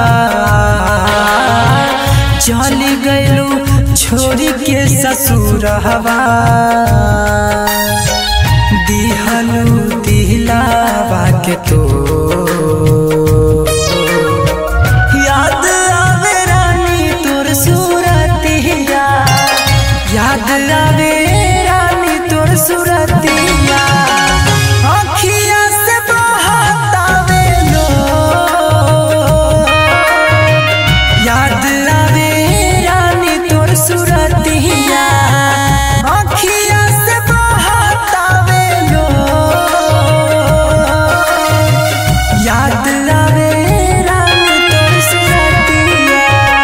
चल गइलू छोड़ी के ससुरहवा दिहलू दिलावा के तो याद आवे रानी तोर सूरतिया याद आवे रानी तोर सूरतिया अखिया से बहतावे लो याद आवे रानी तोर सूरतिया अखिया से बहतावे लो याद आवे रानी तोर सूरतिया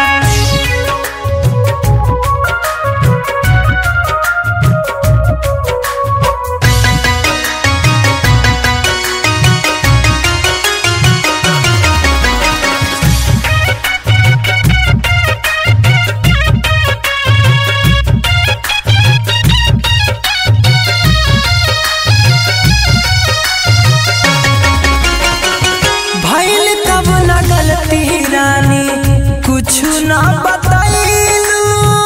भइल तब न गलती रानी कुछ न बतैलू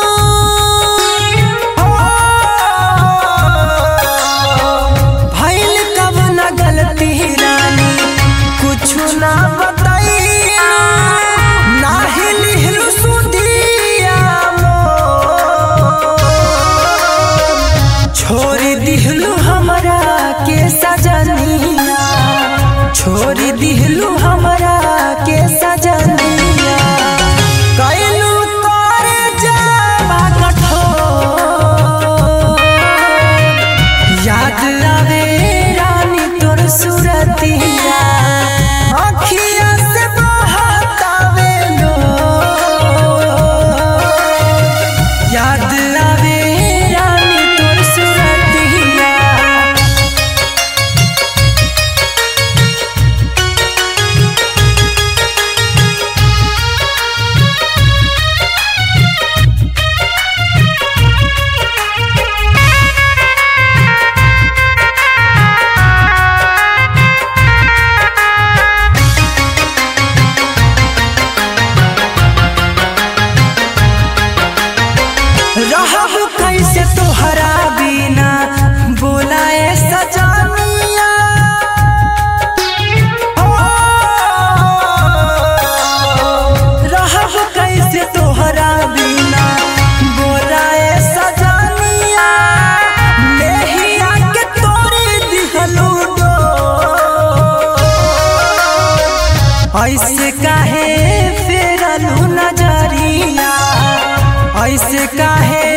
भइल तब न गलती रानी कुछ न बतैलू नाही लिहलू सुधिया मोर। छोड़ दिहलू हमरा के सजनिया छोड़ दिहलू हमरा के सजनिया कैलू तोरे जावा कठोर याद आवे रानी तोर सूरतिया अखिया से बहतावे लो याद आवे रानी तोर सूरतिया रहब कैसे तोहरा बिना बोलाए सजनिया ओ, रहब कैसे तोहरा बिना बोलाए सजनिया लेहिया के तोरी दिहलू डोर। ऐसे काहे फेरलू नजरिया ऐसे काहे